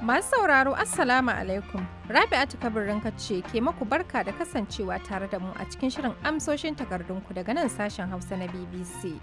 Masu sauraro Assalamu alaikum. Rabi'atu kabirin ce ke maku barka da kasancewa tare da mu a cikin shirin amsoshin takardunku daga nan sashen Hausa na BBC.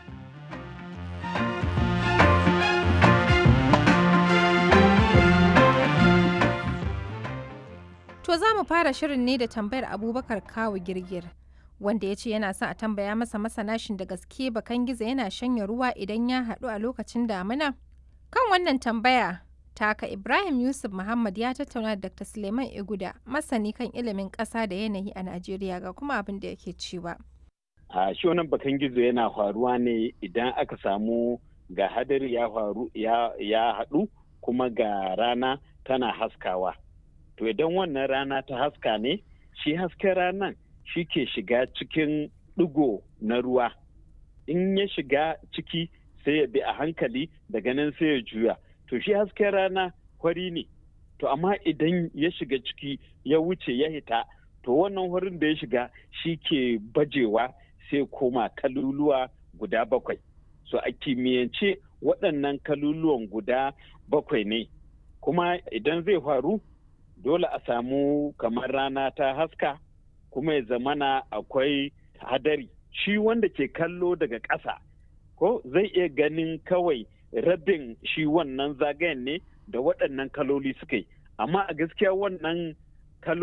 To za mu fara shirin ne da tambayar Abubakar Kawu Girgir. Wanda ya ce yana son a tambaya masa masanashin da gaske bakan gizo yana shanya ruwa idan ya haɗu a lokacin damina? Kan wannan tambaya, taka Ibrahim Yusuf Muhammad ya tattauna da Dr. Suleiman Iguda, masani kan ilimin ƙasa da yanayi a Najeriya ga kuma abin da yake cewa. A shi wannan bakan gizo yana faruwa ne idan aka samu ga hadari ya faru ya haɗu kuma ga rana tana haskawa. To idan wannan rana ta haska ne, shi hasken ranan shi ke shiga cikin ɗigo na ruwa. In ya shiga ciki sai ya bi a hankali daga nan sai ya juya. To shi hasken rana hori ne. To amma idan ya shiga ciki ya wuce ya hita, to wannan horin da ya shiga shi ke bajewa sai koma kaluluwa guda bakwai. So a kimiyyance waɗannan kaluluwan guda bakwai ne. Kuma idan zai faru, dole a samu kamar rana ta haska, kuma ya zamana akwai hadari. Shi wanda ke kallo daga ƙasa. ko zai iya ganin kawai rabin shi wannan zagayen ne da waɗannan kaloli suka yi amma a gaskiya wannan